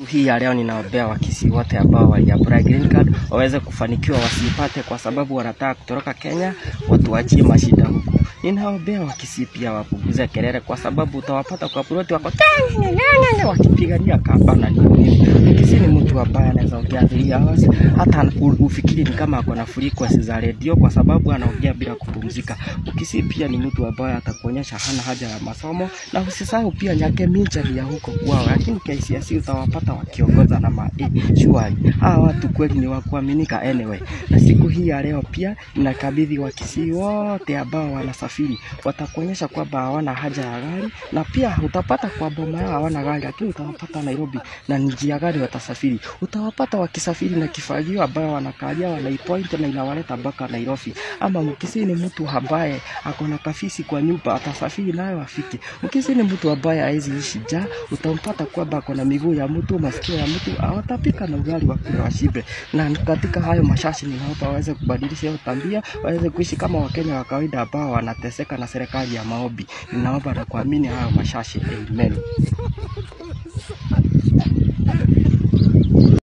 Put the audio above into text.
Hii ya leo ninaombea Wakisii wote ambao waliapply green card waweze kufanikiwa, wasipate kwa sababu wanataka kutoroka Kenya, watuachie mashida huku. Ninaombea Wakisii pia wapunguze kelele, kwa sababu utawapata kwa ploti wako "Ng'ang'ang'ang'a", wakipigania kamba na nini. Mkisii ni mtu ambaye anaweza ongea 3 hours, hata u- ufikiri ni kama ako na frequency za redio, kwa sababu anaongea bila kupumzika. Mkisii pia ni mtu ambaye atakuonyesha hana haja ya masomo, na usisahau pia Nyake Minja ni ya huko kwao, lakini KCSE utawapata wakiongoza na ma eh, shwari. Hawa watu kweli ni wa kuaminika anyway. Na siku hii ya leo pia ninakabidhi Wakisii wote ambao wanasafiri, watakuonyesha kwamba hawana haja ya gari, na pia utapata kwa boma yao hawana gari, lakini utawapata Nairobi na ni njia gani watasafiri. Utawapata wakisafiri na kifagio ambayo wanakalia wanaipoint na inawaleta mpaka Nairobi. Ama Mkisii ni mtu ambaye ako na kafisi kwa nyumba, atasafiri nayo afike. Mkisii ni mtu ambaye hawezi ishi njaa, utampata kwamba ako na miguu ya mtu, masikio ya mtu, awatapika na ugali wa kula washibe. Na katika hayo mashashi, ninaomba waweze kubadilisha hiyo tabia, waweze kuishi kama Wakenya wa kawaida ambao wanateseka na serikali ya maombi. Ninaomba na kuamini hayo mashashi. Amen.